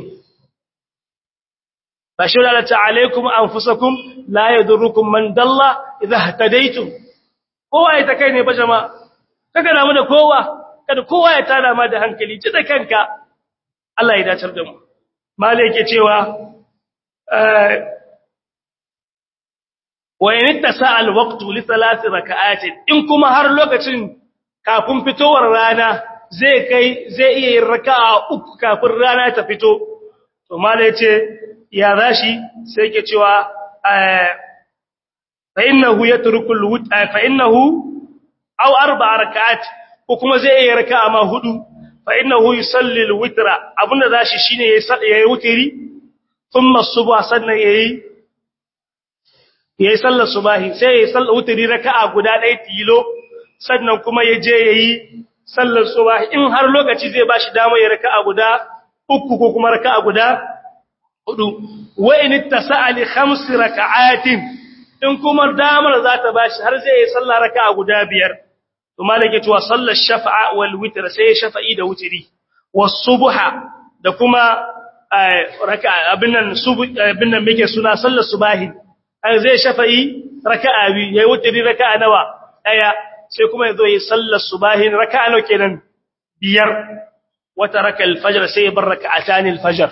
bashir Allah ta alaikum anfusakum la yadurrukum man dalla idha hadaytum kowa ya ta kai ne ba jama'a kaga namu da kowa kada kowa ya tada ma da hankali ji da kanka Allah ya dacar da mu malai yake cewa wa in tasa alwaqtu li thalath rak'at in kuma har lokacin kafin fitowar rana zai kai zai iya yin raka'a uku kafin rana ta fito to malai yace ya rashi sai yake cewa fa innahu yatruku alwut fa innahu aw arba'a rak'at ko kuma zai iya raka'a ma hudu fa innahu yusalli alwitra abunda zashi shine yayi wutiri thumma subha sannan yayi yayi sallar subahi sai yayi sallar wutri raka'a guda ɗaya tilo sannan kuma ya je yayi sallar subahi in har lokaci zai bashi dama ya raka'a guda uku ko kuma raka'a guda hudu wa in ittasa'a li khams raka'atin in kuma damar za ta bashi har zai yi sallar raka'a guda biyar to malaka cewa sallar shafa'a wal witr sai shafa'i da wutri was subha da kuma raka'a abin nan subu abin nan muke suna sallar subahi ai zai shafa'i raka'a biyu yayi wutri raka'a nawa daya sai kuma yazo yi sallar subahin raka'a nawa kenan biyar wata raka al-fajr sai bar raka'atan al-fajr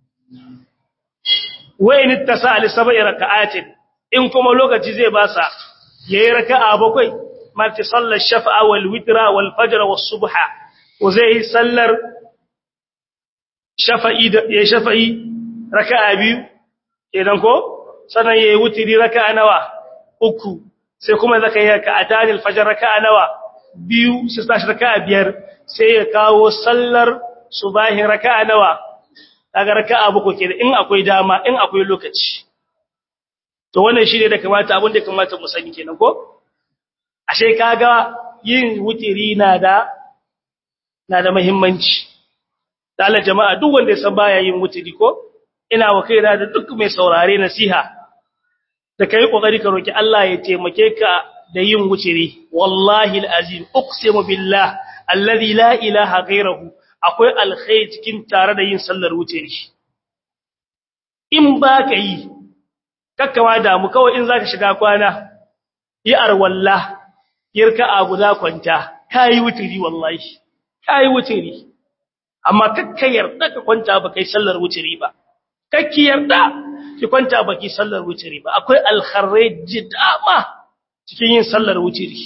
wa in ittasa li sab'i raka'atin in kuma lokaci zai basa yayi raka'a bakwai marti sallar shafa'a wal witra wal fajr was subha wa zai sallar shafa'i da ya shafa'i raka'a biyu kenan ko sannan yayi wutiri raka'a nawa uku sai kuma zaka yi raka'atan al-fajr raka'a nawa biyu sai tashi raka'a biyar sai ya kawo sallar subahin raka'a nawa kaga raka'a buku kenan in akwai dama in akwai lokaci to wannan shine da kamata abin da kamata mu sani kenan ko ashe kaga yin wutiri na da na da muhimmanci da Allah jama'a duk wanda ya san baya yin wutiri ko ina wa kaina da duk mai saurare nasiha da kai kokari ka roki Allah ya taimake ka da yin wuciri wallahi alazim uqsimu billah alladhi la ilaha ghayruhu akwai alkhair cikin tare da yin sallar wuciri in ba ka yi kakkawa da mu kawai in zaka shiga kwana yi arwalla yirka a guda kwanta kai wuciri wallahi kai wuciri amma kakka yarda ka kwanta ba kai sallar wuciri ba kakki yarda ki kwanta baki sallar wuciri ba akwai alkharraji dama cikin yin sallar wuciri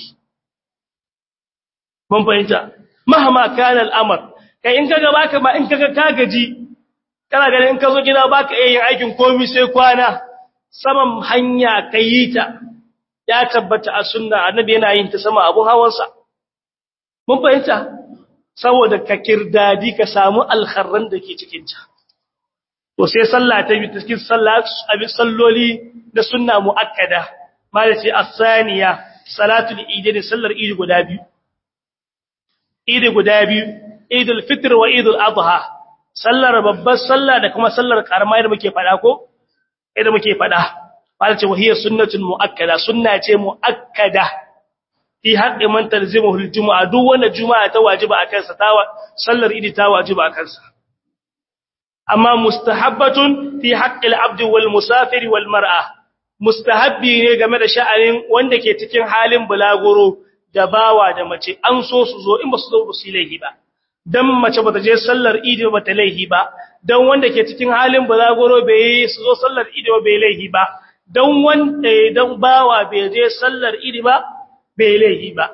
mun fahimta mahama kana al'amr kai in kaga baka ma in kaga ka gaji kana ganin in ka zo gida baka yin aikin komai sai kwana saman hanya kai ta ya tabbata a sunna annabi yana yin ta sama abun hawansa mun fahimta saboda ka kirdadi ka samu alkharran da ke cikin ta to sai sallah ta bi cikin sallah abin salloli da sunna muakkada malaci as-saniya salatul eid da sallar eid guda biyu eid guda biyu eidul fitr wa eidul adha sallar babbar sallah da kuma sallar karama da muke fada ko idan muke fada malaci wahiya sunnatun muakkada sunna ce muakkada fi haqqi man talzimuhu al-jumu'a duk wanda juma'a ta wajiba akan sa ta sallar eid ta wajiba akan sa amma mustahabbatun fi haqqil abdi wal musafiri wal mar'a mustahabbi ne game da sha'anin wanda ke cikin halin bulaguro da bawa da mace an so su zo in ba su zo ba su laihi ba dan mace bata je sallar idi ba ta laihi ba dan wanda ke cikin halin bulaguro bai su zo sallar idi ba bai laihi ba dan wanda dan bawa bai je sallar idi ba bai laihi ba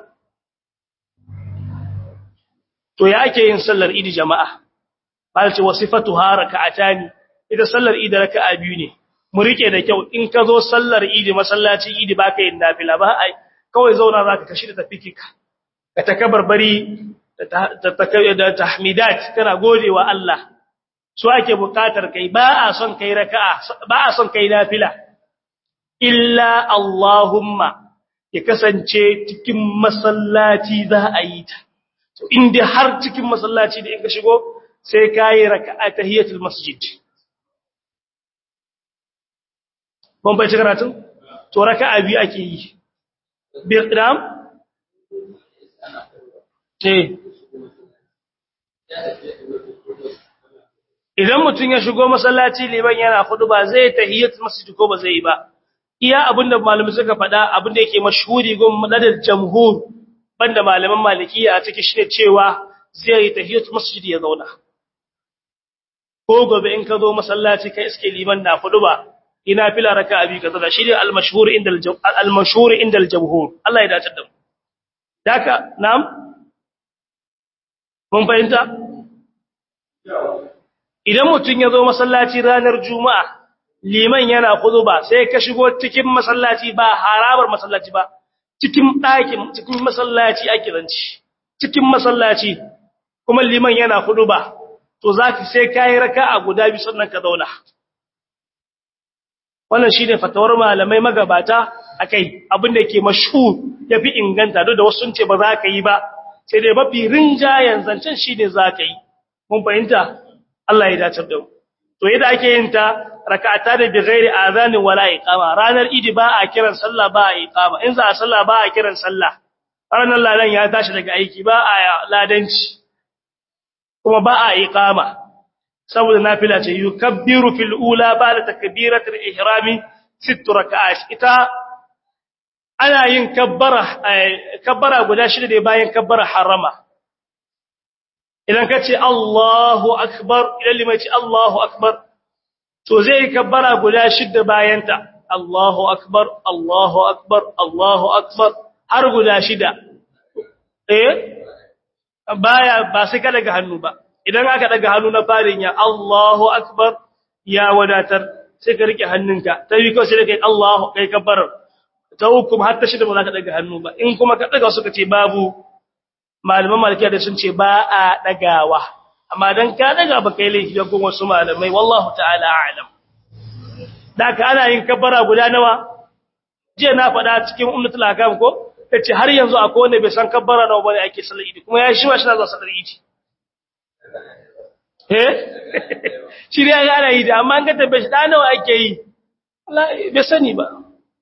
to ya ake yin sallar idi jama'a balce wasifatuha raka'atani ita sallar idi raka'a biyu ne mu rike da kyau in ka zo sallar idi masallaci idi baka yin nafila ba ai kawai zauna zaka kashi da tafiki ka ka takabarbari da tahmidat kana godewa Allah su ake bukatar kai ba a son kai raka'a ba a son kai nafila illa Allahumma ya kasance cikin masallaci za a yi ta to inda har cikin masallaci da in ka shigo sai kai raka'a tahiyatul masjid ban bai karatun to raka'a biyu ake yi biqdam eh idan mutum ya shigo masallaci liman yana hudu ba zai tahiyatul masjid ko ba zai yi ba iya abinda malamai suka faɗa abinda yake mashhuri gun madadar jamhur banda malaman malikiya a cikin shine cewa zai yi tahiyatul masjid ya zauna ko gobe in ka zo masallaci kai iske liman na hudu ba ina fila raka'a bi kaza shi ne al-mashhur inda al-mashhur inda al-jamhur Allah ya dace da mu daka na'am mun fahimta idan mutum ya zo masallaci ranar juma'a liman yana ba sai ka shigo cikin masallaci ba harabar masallaci ba cikin ɗakin cikin masallaci ake zanci cikin masallaci kuma liman yana ba to zaki sai kai raka'a guda biyu sannan ka zauna wannan shine fatawar malamai magabata akai abin da yake mashhur yafi inganta duk da wasu sun ce ba za ka yi ba sai dai mafi rinjayen zancen shine za ka yi mun fahimta Allah ya dace da mu to yadda ake yin ta rak'ata da bighairi azani wala iqama ranar idi ba a kiran sallah ba a iqama in za a sallah ba a kiran sallah ranar ladan ya tashi daga aiki ba a ladanci kuma ba a iqama saboda nafila ce yukabbiru fil ula ba'da takbiratul ihrami sitt rak'at ita ana yin kabbara kabbara guda shida ne bayan kabbara harama idan ka ce Allahu akbar idan limai ce Allahu akbar to zai kabbara guda shida bayanta Allahu akbar Allahu akbar Allahu akbar har guda shida eh baya ba sai ka daga hannu ba idan aka daga hannu na farin ya Allahu akbar ya wadatar sai ka rike hannunka ta yi kawai sai kai Allahu kai kabbarar ta hukum har ta shida ba za ka daga hannu ba in kuma ka daga suka ce babu malaman malikiya da sun ce ba a dagawa amma dan ka daga ba kai laifi ga wasu malamai wallahu ta'ala a'lam daka ana yin kabbara guda nawa je na faɗa cikin ummatul akam ko tace har yanzu akwai wanda bai san kabbara nawa bane ake sallar idi kuma ya shi ma shi na zuwa sallar idi eh shi ne ga ana yi da amma an ga tabbashi da nawa ake yi wallahi bai sani ba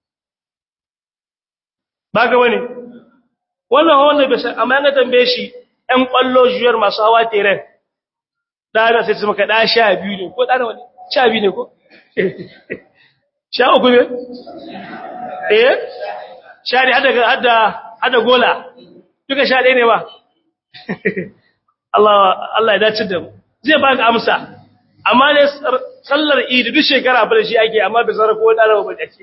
ba ga wani wannan wanda bai san amma ga tambaye shi ɗan ƙwallo juyar masu hawa teren ɗana sai su maka ɗa sha biyu ne ko ɗana wani sha biyu ne ko sha uku ne eh sha ne hada gola duka sha ɗaya ne ba Allah ya dace da mu zai ba ka amsa amma ne sallar idi duk shekara fa da shi ake amma bai sarar ko ɗana ba ake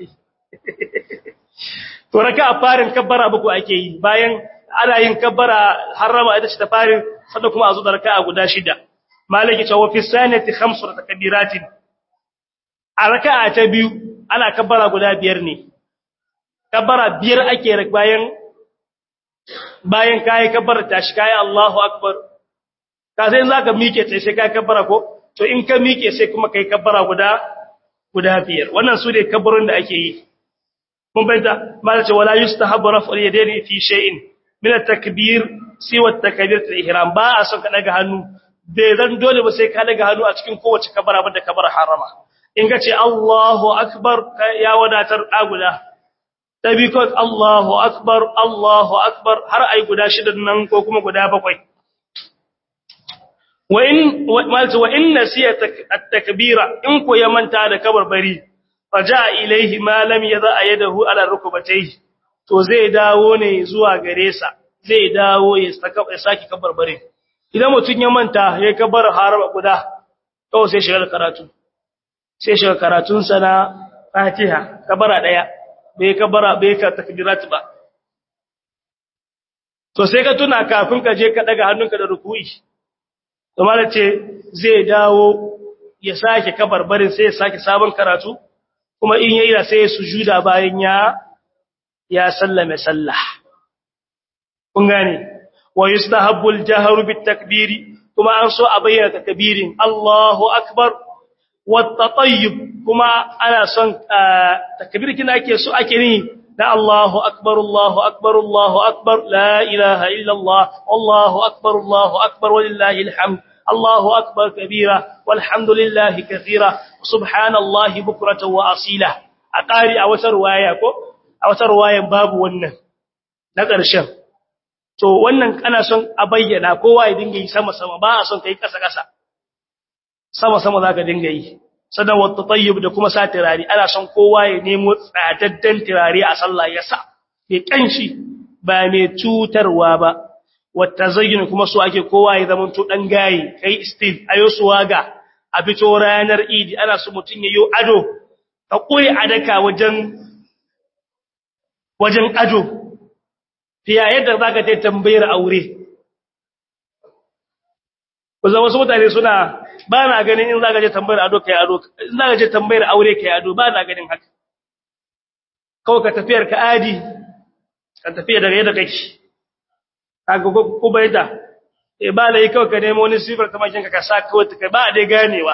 to raka a farin kabbara buku ake yi bayan ana yin kabbara harama ita ce ta farin sannan kuma a zo da raka'a guda shida malaki ta wa fi sanati khamsu takbiratin a raka'a ta biyu ana kabbara guda biyar ne kabbara biyar ake bayan bayan kai kabbara tashi kai Allahu akbar ka sai zaka mike sai sai kai kabbara ko to in ka mike sai kuma kai kabbara guda guda biyar wannan su ne kabbarin da ake yi mun bayyana malace wala yustahabu raf'ul yadaini fi shay'in min at-takbir siwa at-takbir al-ihram ba a son ka daga hannu bai zan dole ba sai ka daga hannu a cikin kowace kabara banda kabara harama in ka ce Allahu akbar ya wadatar aguda tabi ko Allahu akbar Allahu akbar har ai guda shidan nan ko kuma guda bakwai wa in malace wa in nasiya at-takbira in ko ya manta da kabarbari faja ilaihi ma lam yadha yadahu ala rukbatayhi to zai dawo ne zuwa gare sa zai dawo ya saki kabarbare idan mutun ya manta ya kabar haraba guda to sai shiga karatu sai shiga karatun sa na Fatiha kabara daya bai kabara bai ka takbirat ba to sai ka tuna kafin ka je ka daga hannunka da ruku'i to malace zai dawo ya sake kabarbarin sai ya sake sabon karatu kuma in yayi da sai sujuda bayan ya ya sallame sallah kun gane wa yustahabbu al-jahru bit-takbiri kuma an so a bayyana takbirin Allahu akbar wat-tatayyub kuma ana son takbir kina ake so ake ni da Allahu akbar Allahu akbar Allahu akbar la ilaha illa Allah Allahu akbar Allahu akbar walillahi alhamd Allahu akbar kabira walhamdulillahi kathira subhanallahi bukratan wa asila a ƙari a wata ruwaya ko a wata ruwayan babu wannan na ƙarshen to wannan ana son a bayyana kowa ya dinga yi sama sama ba a son kai ƙasa ƙasa sama sama zaka dinga yi sadan wata tayyib da kuma sa tirari ana son kowa ya nemo tsadaddan tirari a sallah ya sa mai kanshi ba mai cutarwa ba wata zayyana kuma su ake kowa ya zama to dan gayi kai still ayo suwaga a fito ranar idi ana so mutun yayo ado ka koyi adaka wajen wajen ado fiya yadda zaka ta tambayar aure kuza wasu mutane suna ba na ganin in zaka je tambayar ado kai ado in zaka je tambayar aure kai ado ba na ganin haka kawai ka tafiyar ka adi ka tafiya daga yadda kake kaga ko baita e ba lai kawai ka nemo wani sifar kamar kinka ka sa kawai ka ba dai ganewa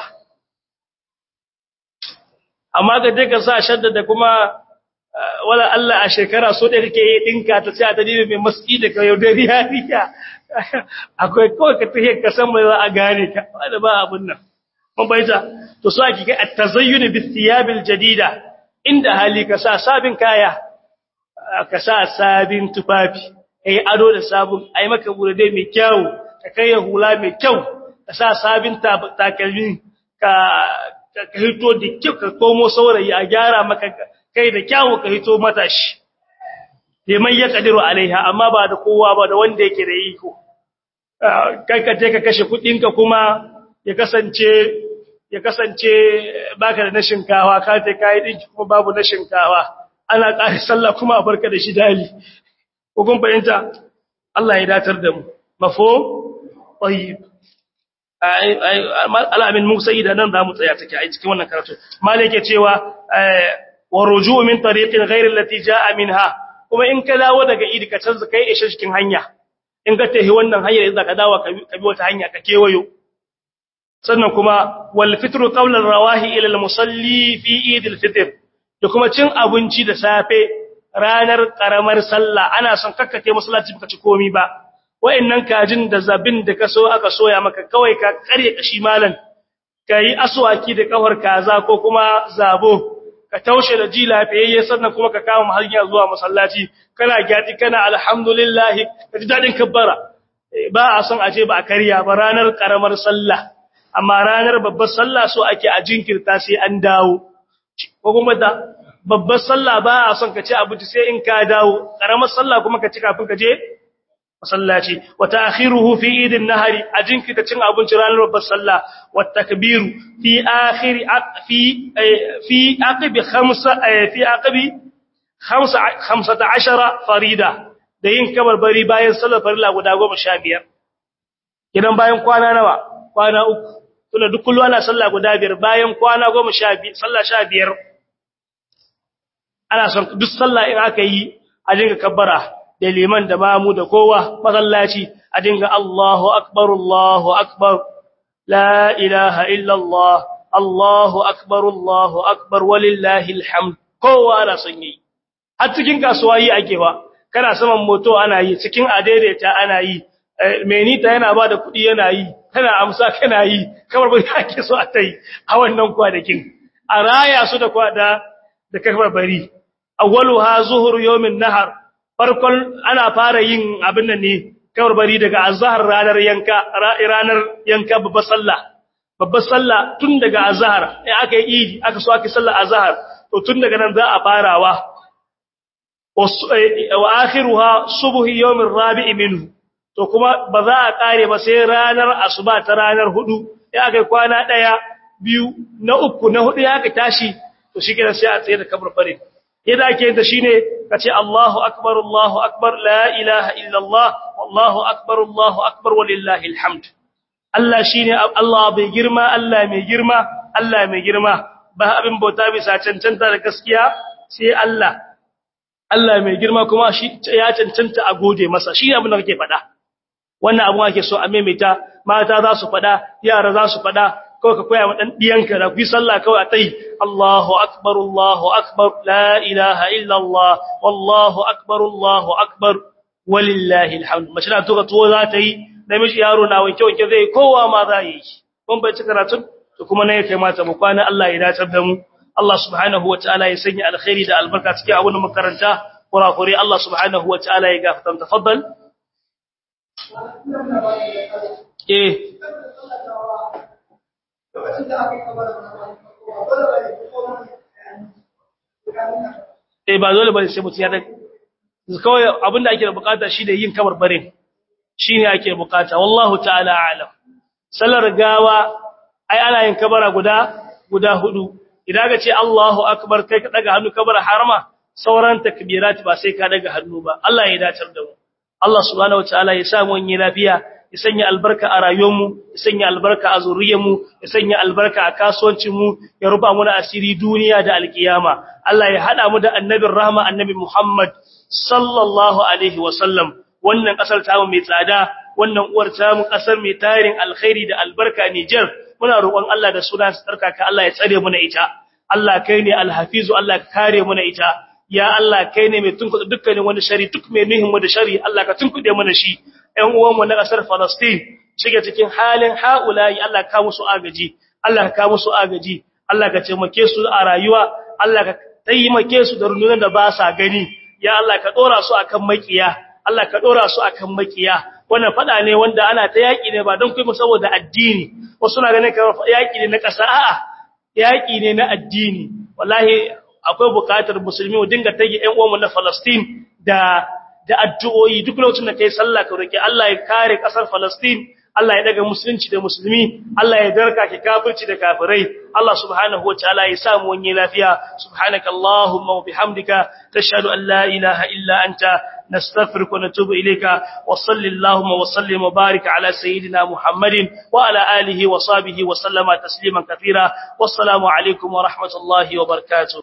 amma ka je ka sa shadda da kuma wala Allah a shekara so da kake yi dinka ta sai ta dibe mai maski da kayo da riyariya akwai kawai ka tafiya ka san mai za a gane ka wanda ba abun nan mun baita to so ake ga at-tazayyun bi thiyabil jadida inda hali ka sa sabin kaya ka sa sabin tufafi kai ado da sabon ai maka bude mai kyau ka kai hula mai kyau ka sa sabin takalmi ka ka hito da kyau ka komo saurayi a gyara maka kai da kyau ka hito matashi liman ya kadiru alaiha amma ba da kowa ba da wanda yake da iko kai ka je ka kashe kudinka kuma ya kasance ya kasance baka da na shinkawa ka je kai dinki kuma babu na shinkawa ana ƙari sallah kuma a barka da shi dali ko kun fahimta Allah ya datar da mu mafo tayyib alamin musa idan nan zamu tsaya take a cikin wannan karatu malike cewa wa ruju' min tariqin ghayr allati jaa minha kuma in ka dawo daga idi ka canza kai ishe cikin hanya in ka tahi wannan hanyar idan ka dawo ka bi wata hanya ka kewayo sannan kuma wal fitru qawla rawahi ila al musalli fi eid al fitr da kuma cin abinci da safe ranar karamar sallah ana son kakkake masallaci baka ci komi ba wayannan kajin da zabin da kaso aka soya maka kawai ka kare kashi malan kai aswaki da kafar kaza ko kuma zabo ka taushe da ji lafiyayye sannan kuma ka kama hanya zuwa masallaci kana gyati kana alhamdulillah ka ji dadin kabbara ba a son aje ba a kariya ba ranar karamar sallah amma ranar babbar sallah so ake a jinkirta sai an dawo ko kuma da babbar sallah ba a son ka ci abinci sai in ka dawo karamar sallah kuma ka ci kafin ka je masallaci wa ta'khiruhu fi idin nahari a jinkirta cin abinci ranar babbar sallah wa takbiru fi akhir fi fi aqbi khamsa fi aqbi 15 farida da yin kabarbari bayan sallar farilla guda 15 kidan bayan kwana nawa kwana uku tunda duk kullu ana sallah guda biyar bayan kwana 15 sallah 15 ana son duk sallah in aka yi a dinga kabbara da liman da mamu da kowa masallaci a dinga Allahu akbar Allahu akbar la ilaha illa Allah Allahu akbar Allahu akbar walillahi alhamd kowa ana son yi har cikin kasuwa yi ake ba kana saman moto ana yi cikin adaidaita ana yi menita yana ba da kuɗi yana yi kana amsa kana yi kamar ba ake so a tai a wannan kwanakin a raya su da kwada da kafar bari awwaluha zuhur yawmin nahar farkon ana fara yin abin nan ne kawar bari daga azhar ranar yanka ranar yanka babbar sallah babbar sallah tun daga azhar sai aka yi idi aka so aka sallar azhar to tun daga nan za a farawa wa akhiruha subhi yawmin rabi'i minhu to kuma ba za a kare ba sai ranar asuba ta ranar hudu sai aka yi kwana daya biyu na uku na hudu ya ka tashi to shi kenan sai a tsaye da kabar bari yadda ake yin ta shine kace Allahu akbar Allahu akbar la ilaha illa Allah wallahu akbar Allahu akbar walillahi alhamd Allah shine Allah bai girma Allah mai girma Allah mai girma ba abin bauta bisa cancanta da gaskiya sai Allah Allah mai girma kuma shi ya cancanta a gode masa shi abin da kake faɗa wannan abun ake so a maimaita mata za su faɗa yara za su faɗa kawai ka koya ma dan diyanka da ku yi sallah kawai a tai Allahu akbar Allahu akbar la ilaha illa Allah wallahu akbar Allahu akbar walillahi alhamd mace na to to za ta yi namiji yaro na wanke wanke zai kowa ma za yi kun bai ci karatun to kuma ne kai mata mu kwana Allah ya dace da mu Allah subhanahu wataala ya sanya alkhairi da albarka cikin abin makaranta kurakure Allah subhanahu wataala ya gafarta tafaddal eh eh ba dole bane sai mutum ya da kawai abinda ake da bukata shi da yin kamar barin shine ake bukata wallahu ta'ala a'lam sallar gawa ai ana yin kabara guda guda hudu idan ka ce Allahu akbar kai ka daga hannu kabara harama sauran takbirat ba sai ka daga hannu ba Allah ya dacar da mu Allah subhanahu wataala ya sa mu yin lafiya ya sanya albarka a rayuwarmu ya sanya albarka a zuriyarmu ya sanya albarka a kasuwancinmu ya rufa mu da asiri duniya da alkiyama Allah ya hada mu da annabin rahma annabi Muhammad sallallahu alaihi wasallam wannan kasar tamu mai tsada wannan uwar tamu kasar mai tarin alkhairi da albarka Niger muna roƙon Allah da sunan tsarkaka Allah ya tsare mu na ita Allah kai ne alhafizu Allah ka kare mu na ita ya Allah kai ne mai tunkuɗe dukkanin wani shari duk mai nuhin mu da shari Allah ka tunkuɗe mana shi ƴan uwan mu na ƙasar Palestine shige cikin halin haulayi Allah ka musu agaji Allah ka musu agaji Allah ka taimake su a rayuwa Allah ka taimake su da rundunar da ba sa gani ya Allah ka dora su akan makiya Allah ka dora su akan makiya wannan fada ne wanda ana ta yaki ne ba don kuma saboda addini wasu na ganin kamar yaki ne na ƙasa a'a yaki ne na addini wallahi akwai bukatar musulmi mu dinga tage ƴan uwanmu na Palestine da da addu'o'i duk lokacin da kai sallah ka roki Allah ya kare ƙasar Palestine Allah ya daga musulunci da musulmi Allah ya darka ki kafirci da kafirai Allah subhanahu wataala ya samu wani lafiya subhanaka allahumma wa bihamdika tashhadu an la ilaha illa anta nastaghfiruka wa natubu ilayka wa sallallahu wa sallim wa barik ala sayidina muhammadin wa ala alihi wa sahbihi wa sallama tasliman katira wassalamu alaikum wa rahmatullahi wa barakatuh